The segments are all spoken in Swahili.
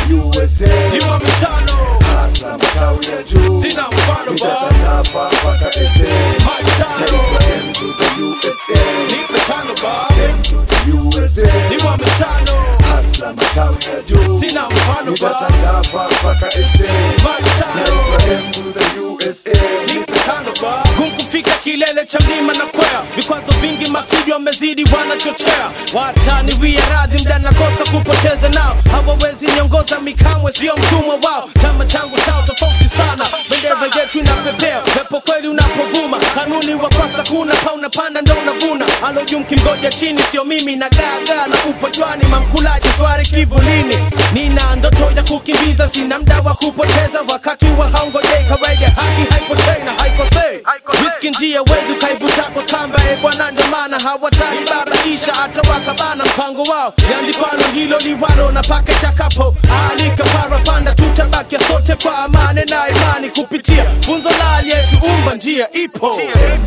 USA ni wa mitano hasa matawi ya juu sina mfano ba nitatatafa mpaka SA matano naitwa M to the USA nipe tano ba M to the USA ni wa mitano hasa matawi ya juu sina mfano ba nitatatafa mpaka SA matano naitwa M to the USA nipe tano ba kumkufika kilele cha mlima na kwea vikwazo vingi masidi wamezidi wanachochea wataniwia radhi mda nakosa kupoteza nao hawawezi niongoza mikamwe sio mtumwa wao chama changu chao tofauti sana bendera yetu inapepea pepo kweli unapovuma kanuni wa kwasa kuna pa unapanda ndo unavuna alojuu mkimgoja chini sio mimi na gaga na upo jwani mamkulaji swari kivulini nina ndoto ya kukimbiza sina mda wa kupoteza wakati wa haungojei kawaida haki haipotei na haikosei riski njia wezi ukaivuta kwa kamba e bwana ndo maana hawataki babaisha hata wakabana mpango wao yandikwano hilo liwalo na pake chakapo alika parapanda tutabakia sote kwa amani na imani kupitia funzo la aliyetuumba njia ipo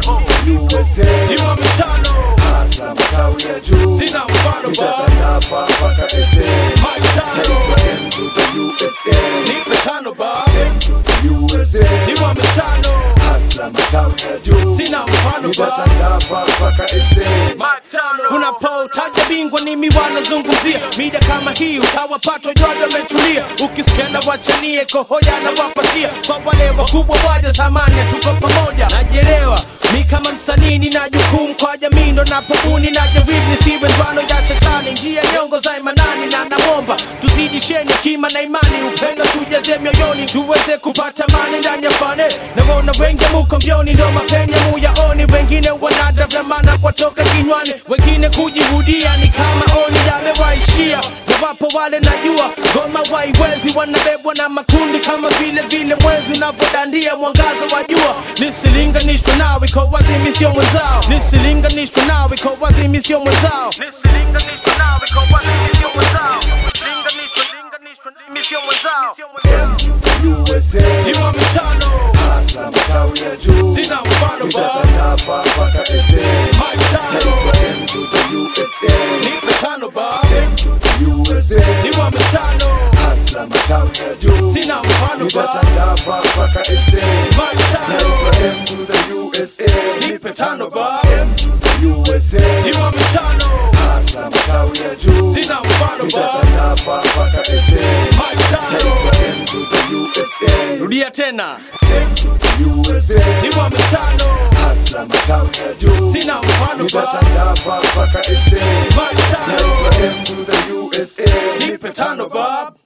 USA ni wa mitano hasa matawi ya juu sina mfano ba nitatatafa mpaka SA matano naitwa M to the USA nipe tano ba M to the USA ni wa mitano hasa matawi ya juu sina mfano ba nitatatafa mpaka SA unapotaja bingwa ni miwana zungumzia mida kama hii utawapata jwaji wametulia ukisikiana wachanie kohoya na wapatia kwa wale wakubwa waja zamani tuko pamoja najelewa mi kama msanii nina jukumu kwa jamii ndo napobuni na jaribu nisiwe ndwano ya shetani njia nyongo za imanani na namwomba tuzidisheni kima na imani upendo tujaze mioyoni tuweze kupata mani ndani ya fane naona wengi muko mbioni ndo mapenya muyaoni wengine wanadavamana kwatoka kinywani wengine kujihudia ni kama oni yamewaishia na wapo wale najua goma waiwezi wanabebwa na makundi kama vile vile mwezi unavyodandia mwangaza wa jua nisilinganishwe nawe kwa wazimi sio mwenzao nisilinganishwe nawe kwa wazimi sio mwenzao nisilinganishwe nawe kwa wazimi sio mwenzao linganishwe linganishwe mimi sio mwenzao M to the USA ni wa mitano hasa matawi ya juu sina mfano ba nitatatafa mpaka SA matano naitwa M to the USA nipe tano ba M to the USA ni wa mitano hasa matawi ya juu sina mfano ba nitatatafa mpaka SA matano naitwa M to the USA nipe tano ba M to the USA ni wa mitano hasa matawi ya juu sina mfano ba nitatatafa mpaka SA matano naitwa M to the USA rudia tena M to the USA ni wa mitano hasa matawi ya juu sina mfano ba nitatatafa mpaka SA matano naitwa M to the USA nipe tano ba